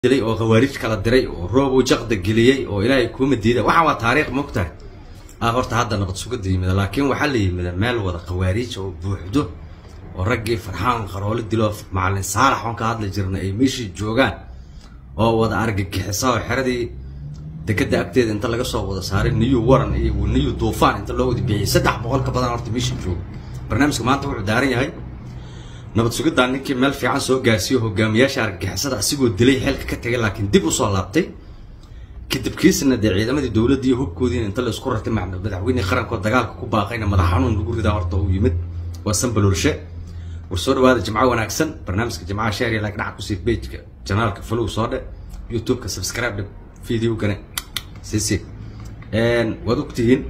dilay oo khawaarij kala diray oo roobow jaqda geliyey oo ilaahay kuuma diida waxaan waa taariikh mogtahay ah horta hadda nabad sugada yimida laakiin waxaa la yimida meel wada khawaarij oo buuxdo oo raggii farxaan qaroolo dilo macalin saalax oon ka hadli jirna ay meeshii joogaan oo wada argagixisa oo xeradii dekada agteeda inta laga soo wada saaray niyu waran iyo niyu duufaan inta loo wada bixiyay saddex boqol ka badan horta meeshii jooga barnaamijka maanta wuxuu daaran yahay nabad sugiddaa ninkii meel fiican soo gaarsiiyo hogaamiyaasha argagixisada asigoo dilay xeelka ka tegay laakiin dib usoo laabtay kadib kiisna dee ciidamadii dowladda iyo hubkoodiina inta la isku rartay madaxweynihii qarankood dagaalka ku baaqayna madax xanuun lagu ridaa horta uu yimid waa sanbalolshe war soo dhawaada jimco wanaagsan barnaamijka jimcaha sheer iyo like dhaca kusii pageka janaalka follow soo dhe youtube-ka subscribe dhe videogana sisi waad ogtihiin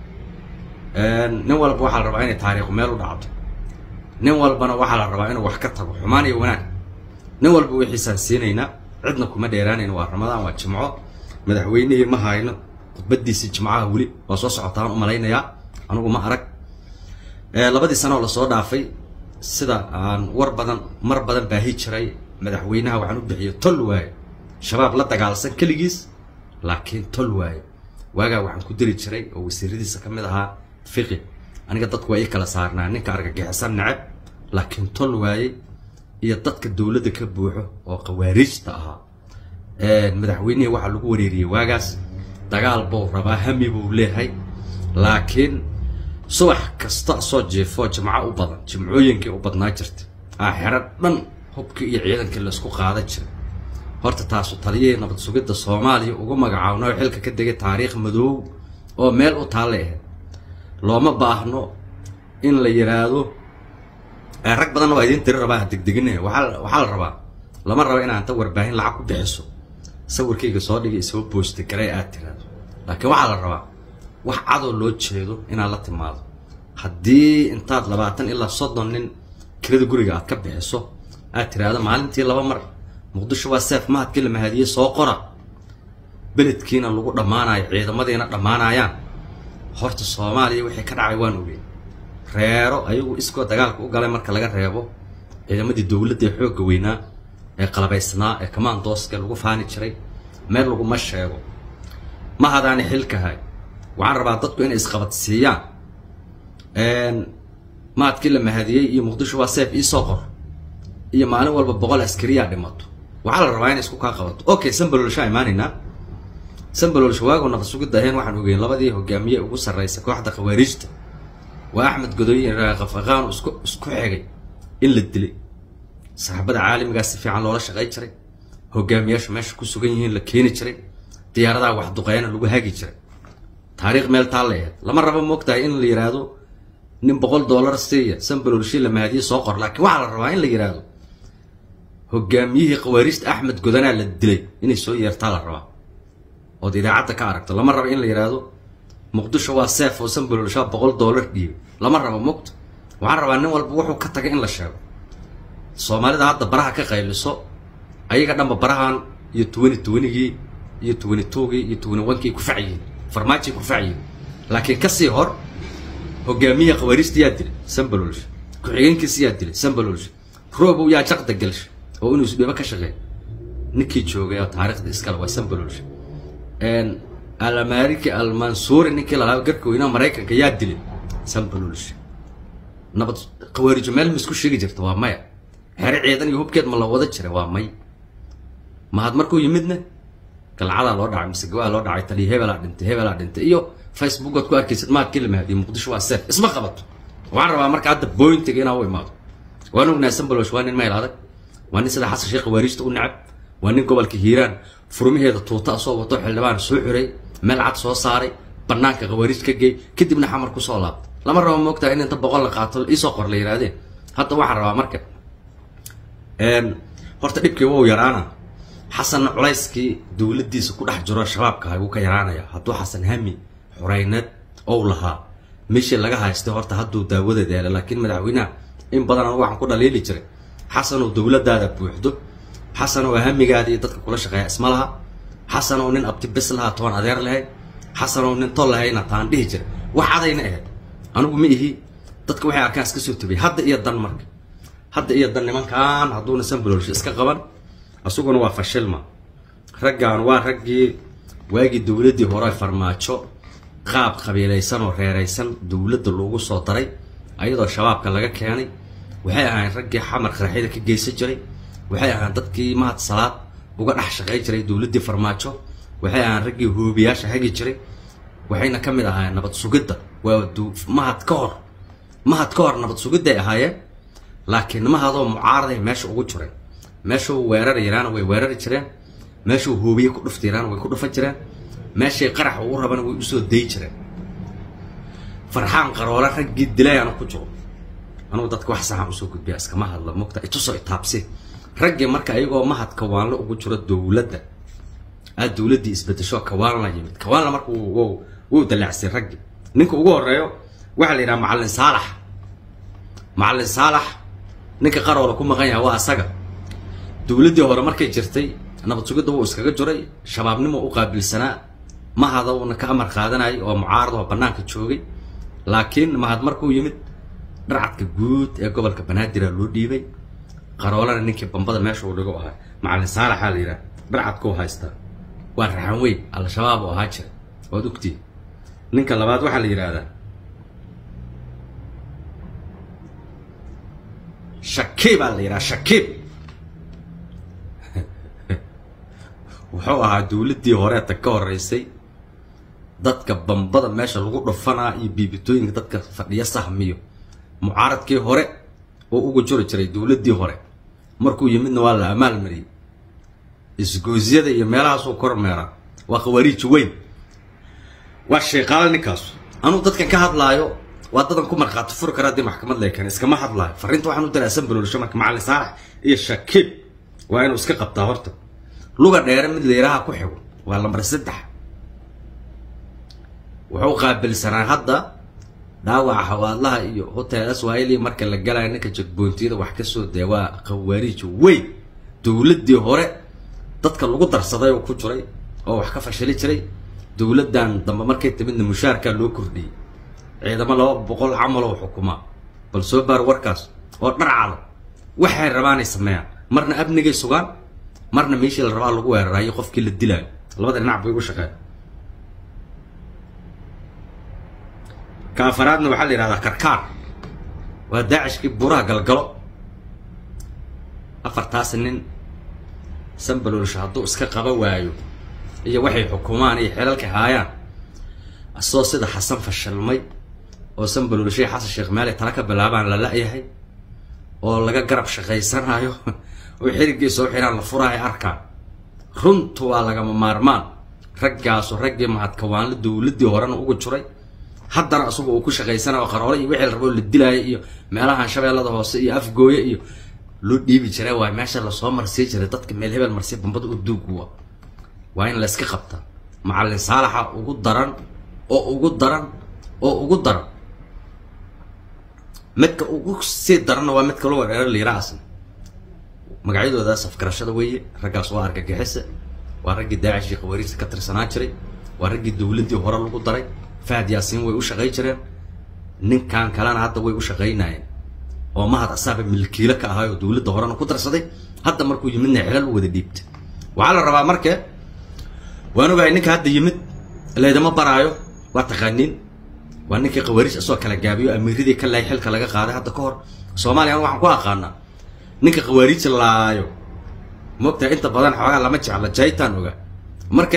nin walba waxaa la rabaa inay taariikhu meel u dhacdo nin walbana waxaa la rabaa inuu wax ka tago xumaan iyo wanaag nin walba wixiisaan siinaynaa cidna kuma dheeraanayno waa ramadaan waa jimco madaxweynihii ma hayno khudbadiisii jimcaha weli waa soo socotaan u malaynayaa anugu ma arag labadii sano oo lasoo dhaafay sida aan war badan mar badan baahi jiray madaxweynaha waxaan u bixiyay tol waaye shabaab la dagaalsan keligiis laakiin tol waaye waagaa waxaan ku diri jiray oo wasiiradiisa ka mid ahaa fiqi aniga dadku waa ii kala saarnaa ninka argagixisan neceb laakiin tol waaye iyo dadka dowladda ka buuxo oo khawaariijta ahaa madaxweynihii waxaa lagu wareeriyey waagaas dagaal buu rabaa hami buu leeyahay laakiin subax kasta soo jeefoo jimco u badan jimcooyinkii u badnaa jirta aaxero dhan hubkii iyo ciidankii laysku qaada jiray horta taasu taliyihii nabad sugidda soomaaliya ugu magacaabna oo xilka ka degay taariikh madoow oo meel u taalla ahayd looma baahno in la yidhaahdo rag badanna waa idiin tiri rabaa ha degdegine waaa waxaa la rabaa lama rabo inaa inta warbaahin lacag ku bixiso sawirkayga soo dhigay isoo boosta garay aad tiraado laakiin waxaa la rabaa wax cadoo loo jeedo inaad la timaado haddii intaad labaatan ilaa soddon nin kirada guriga aad ka bixiso aad tiraahdo maalintii laba mar muqdisho waa seef mahadkii la mahadiyey soo qora beledkiina lagu dhammaanayo ciidamadiina dhammaanayaan horta soomaaliya wixii ka dhacay waan ogey reero ayagu iskoo dagaalka u galay marka laga reebo ciidamadii dowladda ee xoogga weynaa ee qalabaysnaa ee commandooska lagu faani jiray meel laguma sheego ma hadaani xilkahay waxaan rabaa dadku inay isqabadsiiyaan mahadkii la mahadiyey iyo muqdisho waa seef iisoo qor iyo maalin walba boqol askariyaa dhimato waxaa la rabaa inay isku kaa qabato okay sanbalolshaa imaanaynaa sanbalolsha waagu nabad sugidda ahayn waxaan ogeyn labadii hogaamiye ugu sarraysa kooxda khawaariijta waa axmed godoy raaqafaqaan isku isku xigay in la dilay saxaabada caalamigaas si fiican loola shaqay jiray hogaamiyaashu meesha ku sugan yihiin la keeni jiray diyaaradaha wax duqeyna lagu hagi jiray taariikh meel taa la ahayd lama rabo moogtahay in la yidhaahdo nin boqol dollar siiya sanbalolshi la mahadiye soo qor laakiin waxaa la rabaa in la yidhaahdo hogaamiyihii khawaariijta axmed godanaa la dilay inay soo yeertaa la rabaa ood idaacadda ka aragto lama rabo in la yidhaahdo muqdisho waa seef oo sanbalolshaa boqol dollar dhiibay lama rabo mogta waxaan rabaa nin walba wuxuu ka tagay in la sheego soomaalida hadda baraha ka qayliso ayaga dhanba barahan iyo twenty twentygii iyo twenty twogii iyo twenty onekii kufacyihiin farmaajay kufacyihiin laakiin kasii hor hogaamiyihii khawaariijta yaa dilay sanbalolsha ku-xigeenkiisa yaa dilay sanbalolsha roobow yaa jaqda gelsha oo inuu isdhibo ka shaqeey ninkii joogay oo taariikhda iskale waa sanbalolsha alamariki almansuuri ninkii lalaaba garka weynaa maraykanka yaa dilay sanbalolsha nabad khawaarijo meel ma isku sheegi jirta waa maya xere ciidan iyo hubkeed ma la wada jira waa may mahad markuu yimidna galcadaa loo dhacay mise gawaa loo dhacay taliya hebelaa dhintay hebelaa dhintay iyo facebookaad ku arkaysid mahadkii la mahadiyay muqdisho waa seef isma qabato waxaan rabaa marka hadda bointiga inaa u imaado waan ognahay sanbalolsh waa nin meel adag waa nin sida xasan sheekh khawaariijta u necab waa nin gobolka hiiraan furmaheeda tuuta soo wato xildhibaan soo xiray meel cad soo saaray banaanka khawaariij ka geey kadibna xamar kusoo laabtay lama rabo moogtaha in inta boqol la qaato iisoo qor la yidhahdeen hadda waxaan rabaa marka horta dhibkii wou yaraana xasanna culayskii dowladdiisa ku dhex jiro shabaabka ha wuu ka yaraanaya hadduu xasan hami xurayneed ou lahaa meeshii laga haystay horta hadduu daawadeed yeelay laakiin madaxweynaha in badan anu waxaan ku dhaliili jiray xasanow dowladdaada buuxdo xasanow hamigaada iyo dadka kula shaqeeya isma laha xasanow nin abti bes lahaa toban adeer lahayd xasanow nin tol lahayna taan dhihi jiray wax cadayna ahayd anigu ma ihi dadka waxay arkaan iska soo tubay hadda iyo dan marka hadda iyo dan nimankan hadduuna sanbalolsha iska qaban isaguna waa fashilma raggan waa raggii waagii dowladdii hore farmaajo qaab qabiilaysan oo reeraysan dowladda loogu soo daray ayadoo shabaabka laga keenay waxay ahayn raggii xamar qaraxyada ka geysan jiray waxay ahaan dadkii mahad salaad uga dhex shaqay jiray dowladdii farmaajo waxay ahaan raggii hoobiyaasha hagi jiray waxayna ka mid ahaayeen nabad sugidda waa mahad ka hor mahad ka hor nabad sugidday ahaayeen laakiin mahadoo mucaaraday meesha ugu jireen meeshuu weerari yaraana way weerari jireen meeshuu hoobiye ku dhufta yaraana way ku dhufan jireen meeshay qarax ugu rabana way usoo dayi jireen farxaan qaroole raggii dilayaana ku jiro anugu dadka wax saxaan usoo gudbiya iskama hadla mogta itusoo itaabsi raggii marka ayagoo mahad kawaanla ugu jiro dowladda aad dowladdii isbedesho kawaanla yimid kawaanla marka wuu dalacsay raggii ninka ugu horeeyo waxaa la yidhaha macallin saalax macallin saalax ninka qaroola ku maqan yahay waa asaga dowladdii hore markay jirtay nabad sugidda wuu iskaga jiray shabaabnimo u qaabilsanaa mahada uuna ka amar qaadanayay oo mucaarad oo bannaanka joogay laakiin mahad markuu yimid dharcadka guud ee gobolka banaadir loo dhiibay qaroolana ninkii bambada meesha uu dhigo ahaa macallin saalaxaa la yidhaha dharcadkuu haystaa waa raxan weyn al-shabaab oo ahaa jira waad ogtiin ninka labaad waxaa la yidhaahdaa shakiib aa la yidhaha shakiib wuxuu ahaa dowladdii horeeta ka horeysay dadka bambada meesha lagu dhufanaa iyo biibitooyinka dadka fadhiya sahmiyo mucaaradkii hore oo ugu juri jiray dowladdii hore markuu yimidna waa la amaal mariyey isgoosyada iyo meelahaasuu kormeeraa waa khawaariij weyn waa sheeqaale ninkaasu anuu dadkan ka hadlaayo waa dadan ku markhaati furi kara haddii maxkamad leekan iskama hadlaayo farriinta waxaan u diray asan baloolsho marka macallin saalax iyo shakiib waa inuu iska qabtaa horta luga dheere mid layiraha ku xigo waa lambar saddex wuxuu qaabilsanaa hadda dhaawaca xawaadlaha iyo hotel aswahili marka la galayo ninka jagboontiyada wax kasoo dee waa khawaariij weyn dowladdii hore dadka lagu darsaday oo ku jiray oo wax ka fashili jiray dowladdan dambe markay timidna mushaarkaa loo kordhiyey ciidamo laba boqol camal oo xukumaa bal soo baar warkaas oo dharcada waxay rabaanay sameeyaan marna amnigay sugaan marna meeshii la rabaa lagu weeraraayo qofkii la dilaayo labada dhinac bay ugu shaqeen ka afaraadna waxaa la yidhahdaa karkaar waa daacishkii buuraha galgalo afartaas nin sanbaloolsha hadduu iska qaba waayo iyo waxay xukumaan iyo xelalka haayaan asoo sida xasan fashilmay oo sanbaloolshay xasan sheekh meele tala ka bilaabaan la la-yahay oo laga garab shaqaysanayo oo xiriggii soo xiraan la furaayo arkaan runtu waa lagama maarmaan raggaasu raggii mahadkawaanla dowladdii horena ugu jiray haddana isagu uu ku shaqaysanayo qaroole iyo wixii la rabo la dilaayo iyo meelahan shabeellada hoose iyo afgooye iyo loo dhiibi jiray waay meesha lasoo marsii jiray dadka meel hebel marsi bambada u duuguwa waa in la iska qabta macallin saalaxa ugu daran oo ugu daran oo ugu daran midka ugu sii daranna waa midka lagu dheera liiraa asna magacyadoodaas afgarashada weeye raggaas waa argagixisa waa raggii daacishii khawaariijta ka tirsanaa jiray waa raggii dowladdii hore lagu daray fahad yaasiin way u shaqay jireen ninkan kalena hadda way u shaqaynayeen oo mahad asaaba milkiilo ka ahay oo dowladda horena ku darsaday hadda markuu yimidna xilal u wada dhiibta waxaa la rabaa marka waan ogahay ninka hadda yimid laydama baraayo waa taqaaniin waa ninkii khawaariij asoo kala gaabiyo amiiradii ka laay xilka laga qaaday hadda ka hor soomaaliya waxaan ku aqaanaa ninka khawaariij laayo moogtahay inta badan xoogaa lama jecla jaytaan ogaa marka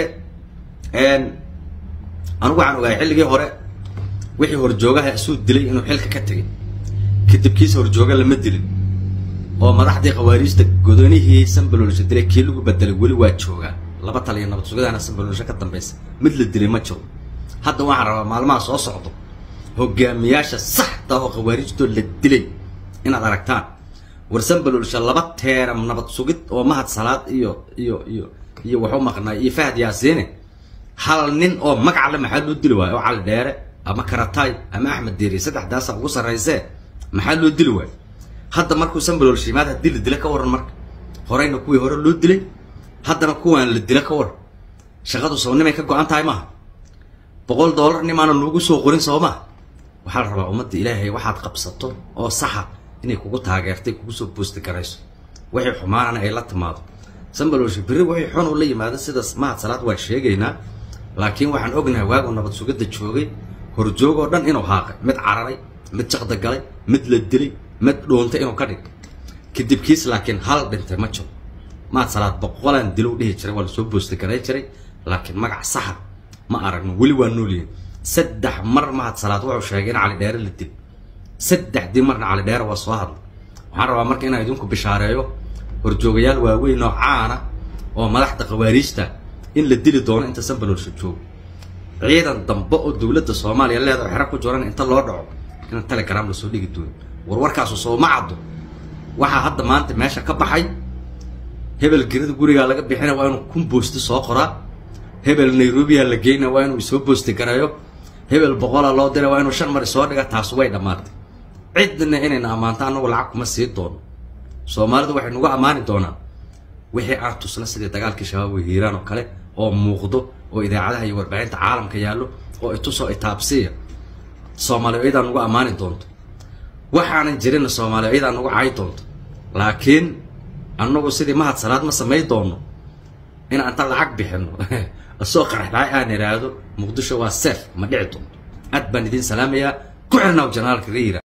anigu waxaan ogahay xilligii hore wixii horjoogaha isuu dilay inuu xilka ka tegay kadib kiisa horjooga lama dilin oo madaxdii khawaariijta godonihii sanbaloolsha dilay kii lagu bedelay weli waa joogaa laba tal iyo nabad sugadaana sanbaloolsha ka dambaysa mid la dilay ma jiro hadda waxaan rabaa maalmaha soo socdo hogaamiyaasha saxda oo khawaariijtoo la dilay inaad aragtaan war sanbaloolsha laba teeram nabad sugid oo mahad salaad iyo iyo iyo iyo waxu maqnaay iyo fahad yaasiine hal nin oo magacle maxaa loo dili waayo oo cali dheere ama karatay ama axmed deeri saddexdaasa ugu sarraysee maxaa loo dili waayo hadda markuu sanbalool shiimaad haddii la dila ka waran marka horeyna kuwii hore loo dilay haddana kuwaan la dila ka waran shaqadu sabnimay ka go-an tahay maaha boqol dollar nimaana noogu soo qorin soo maha waxaa la rabaa ummadda ilaahay waxaad qabsato oo saxa inay kugu taageertay kugu soo boosti garayso waxay xumaanana ay la timaado sambalolshe berri wixii xun uu la yimaado sidaas mahad salaad waan sheegaynaa laakiin waxaan ognahay waagu nabad sugidda joogay horjoog oo dhan inuu haaqay mid cararay mid jaqda galay mid la dilay mid dhuuntay inuu ka dhig kadib kiis laakiin hal dhintay ma jiro mahad salaad boqolaan dilow dhihi jiray waa lasoo boosti garay jiray laakiin magac saxa ma aragno weli waa noolyihin saddex mar mahad salaad wuxuu sheegay in cali dheere la dil saddexdii marna cali dheere waa soo hadlay waxaan rabaa marka inaan idinku bishaareeyo horjoogayaal waaweyn oo caana oo madaxda khawaariijta in la dili doono inta sambalolsha joogo ciidan dambe oo dowladda soomaaliya leedaho xero ku jiran inta loo dhaco in telegram lasoo dhigi doono warwarkaasu sooma caddo waxaa hadda maanta meesha ka baxay hebel gerida gurigaa laga bixina waa inuu kun boosti soo qoraa hebel nairobiya la geyna waa inuu isoo boosti gareeyo hebel boqola loo dira waa inuu shan mar isoo dhiga taas way dhammaatay cidna inayna ammaanto annagu lacag kuma sii doono soomaalidu waxay nagu ammaani doonaa wixii aan tusna sidii dagaalkii shabaab way hiiraan oo kale oo muuqdo oo idaacadaha iyo warbaahinta caalamka yaallo oo itusoo itaabsiya soomaaliya iyadaa nagu ammaani doonto waxaanan jirinna soomaaliya iyadaa nagu cayi doonto laakiin annagu sidii mahad salaad ma samay doono in anta lacag bixino asoo qaraxdhacay aan idhaahdo muqdisho waa seef ma dhici doonto aad baan idiin salaamayaa ku xirnaaw janaalka riira